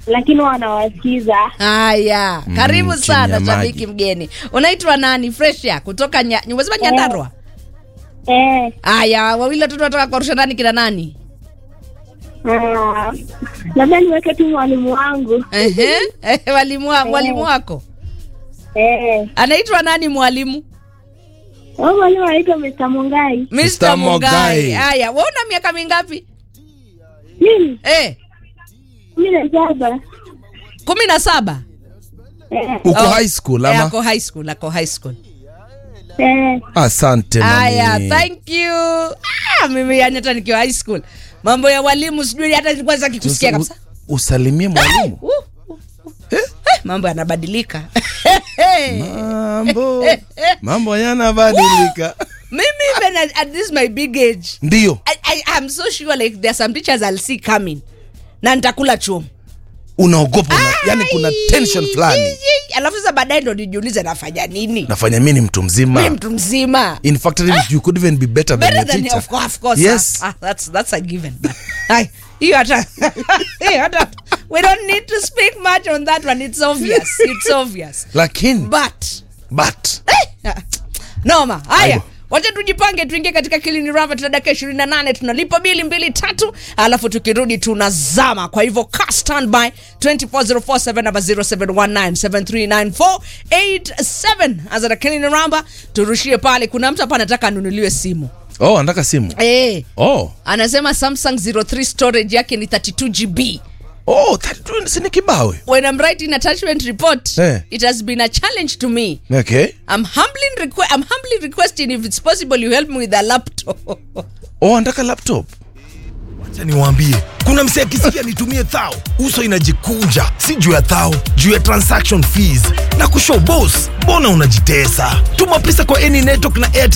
lakini wanawasikiza. Haya, karibu chini sana ya maji. shabiki mgeni. Unaitwa nani? Fresha kutoka nya, umesema Nyandarua? Eh, Haya, wawili watoto wanataka kuwarusha ndani kina nani? ah, labda niweke tu mwalimu wangu. Ehe, eh, walimu wa- mwalimu wako Eh, anaitwa nani mwalimu? huyo mwalimu anaitwa Mr. Mungai. Mr. Mr. Mungai. Mungai. Haya, wewe una miaka mingapi? Mimi Eh, kumi na saba. kumi na saba. Eh, uko Oh, high school Eh, ama ako high school, ako high school. eh, asante Haya, mami. thank you. Ah, mimi yani hata nikiwa high school mambo ya walimu sijui hata nilikuwa sitaki kusikia Sasa, kabisa. u- usalimie mwalimu Uh, uh, uh. Eh, mambo yanabadilika. mambo mambo yanabadilika Mimi even at, at this my big age, ndio I, I, I'm so sure like there are some teachers I'll see coming na nitakula chumu. unaogopa una, yani kuna tension fulani Ai, Alafu sasa baadaye ndo nijiulize nafanya nini? nafanya mi ni mtu Mimi mzima mtu mzima. in fact you could even be better, Better than than your teacher of course, of course. yes Ah, ah, that's that's a given. But, ai, hiyo hata hiyo hata we don't need to speak much on that one. It's obvious. It's obvious. lakini But but eh, noma. Haya. Aibu. Wacha tujipange tuingie katika kilini rava tuna dakika 28 tunalipa bili mbili tatu alafu tukirudi tunazama kwa hivyo ka standby 24047 namba 0719739487 azana kilini ramba turushie pale kuna mtu hapa anataka anunuliwe simu oh anataka simu eh oh anasema samsung 03 storage yake ni 32 gb oh 32 si ni kibawe when i'm writing attachment report Eh. it has been a challenge to me okay i'm humbly, requ- I'm humbly requesting if it's possible you help me with a laptop oh anataka laptop Acha niwaambie kuna msee akisikia nitumie thao uso inajikunja si juu ya thao juu ya transaction fees na kushow boss mbona unajitesa tuma pesa kwa any network na airtel